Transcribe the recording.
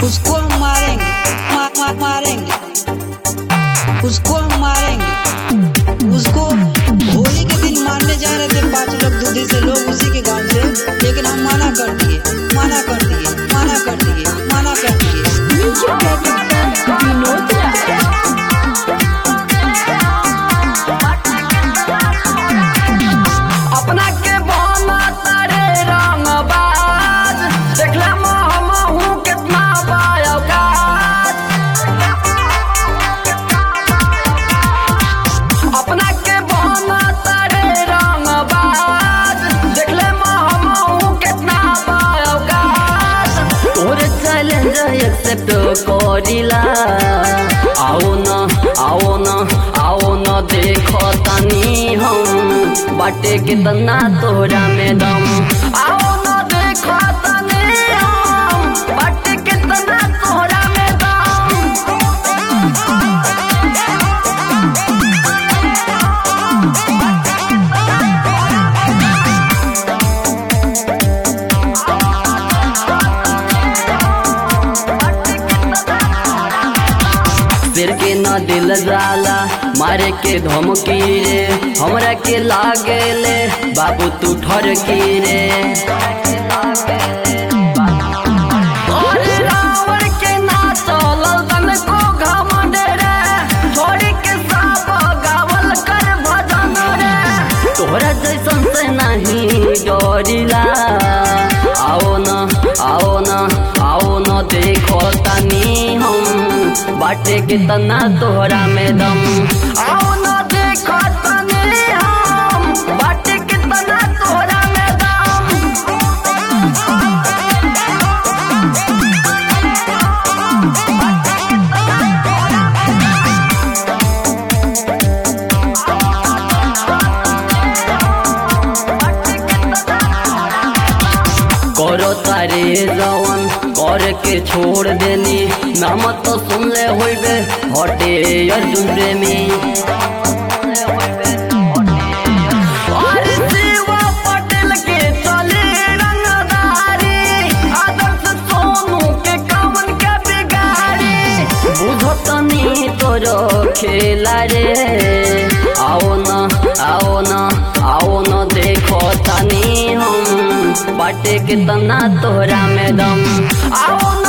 उसको हम मारेंगे मा, मा, मारेंगे उसको हम मारेंगे उसको होली के दिन मारने जा रहे थे पांच लोग दूधी से लोग उसी के गांव से लेकिन हम मना कर दिए मना कर दिए मना कर दिए मना कर दिए म्यूजिक डायरेक्टर विनोद राय अपना के बना तारे रंगबाज देखला महमहू कितना बायोगाज अपना के बना तारे रंगबाज देखले महमहू कितना बायोगाज तोरे चैलेंज एक्सेप्ट करिला आओ न आओ न आओ न देखो तनी हम बाटे कितना तोरा में दम आओ न देखो तनी हम बाटे कितना तोरा में दम सिर के न दिल जाला मारे के धमकी रे हमरा के लागे ले बाबू तू ठरकी रे अरे रावण के ना चलल तनको घमंड रे छोड़ी के सब गावल कर भजन रे तोहरा जैसन से नहीं डरिला आओ न आओ न आओ न देखो तनी हम बाटे कितना तोहरा में दम आओ न देखो तनी हम बाटे कितना तोहरा में दम करो तारे जवन कर के छोड़ देनी नाम तो सुन ले होइबे हटे अर्जुन प्रेमी अरे शिवा पटेल के चले रंगदारी आदर्श सोनू के कवन के बिगाड़ी बुझतनी तोरो खेला रे आओ न आओ न आओ न देखो तनी हम बाटे कितना तोरा में दम आओ